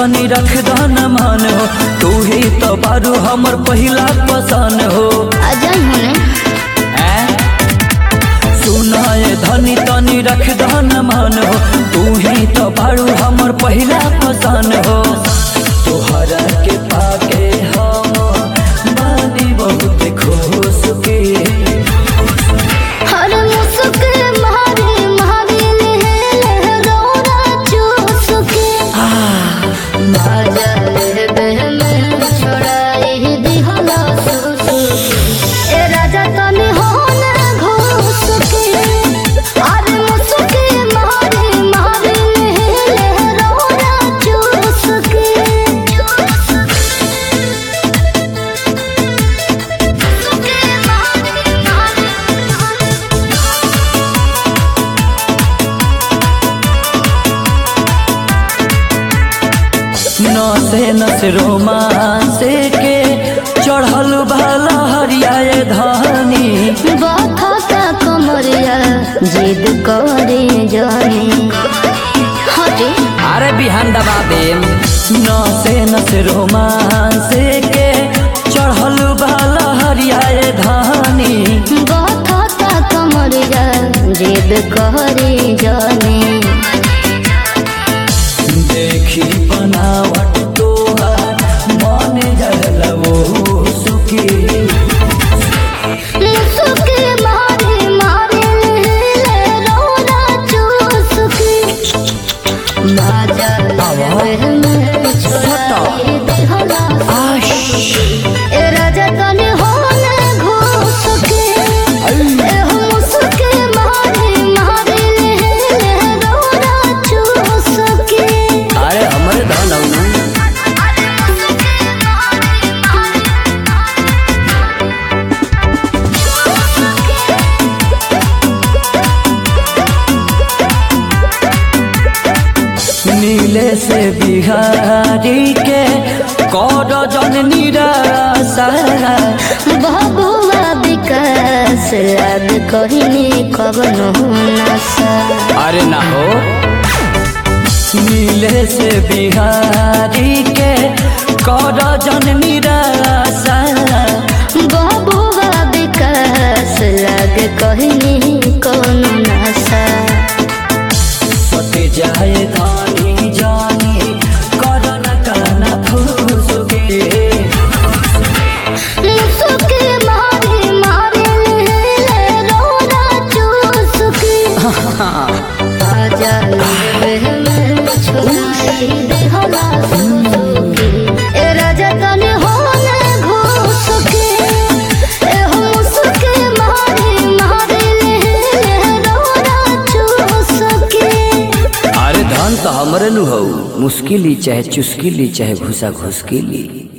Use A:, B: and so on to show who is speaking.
A: तनी रख दन मान हो तू ही तो बारू हमर पहिला पसंद हो
B: अजय होने
A: सुनाए धनी तनी रख दन मान हो तू ही तो बारू हमर पहिला पसंद हो तोहरा के पाके हम बानी बहुत खुश के
B: हर मुसुके मारे मारे ले रोना चूसके बाजा ले में छोड़ाई दिहला सुसु ए राजा तने होने घोसके हर मुसुके मारे मारे ले रोना चूसके मुसुके मारे मारे
A: नसे नस रोमांसे के चढ़ल भाला हरियाए धानी
B: बाखा कमरिया जिद करे जाने हटे
A: अरे बिहान दबा दे नसे नस रोमांसे के चढ़ल भाला हरियाए धानी
B: बाखा कमरिया जिद करे जाने
A: देखी बनावट तोहार मन जल वो सुखी
B: मुसुके मारे मारे ले रोना चूसके बाजा ले में छोड़ाई दिहला
A: आश
B: ए राजा तने होने घोसके ए मुसुके मारे मारे ले रोना चूसके
A: अरे हमरे धन हौ ना। नीले से बिहारी के कर जन निराशा
B: बबुआ विकास लाग कहिने कवनो नशा
A: अरे ना हो नीले से बिहारी के कर जन निराशा
B: बबुआ विकास लाग कहिने कवनो नशा
A: सट जाए धानी जानी कर न काना फूसके
B: मुसुके मारे मारे ले रोना चूसके आजा ले में छोड़ाई देहला सुसुके ए राजा तने होने घोसके ए मुसुके मारे मारे ले रोना चूसके
A: अरे धन तो हमरे नु हौ मुश्किल ही चाहे चुस्किल ही चाहे घुसा घुसकिल ही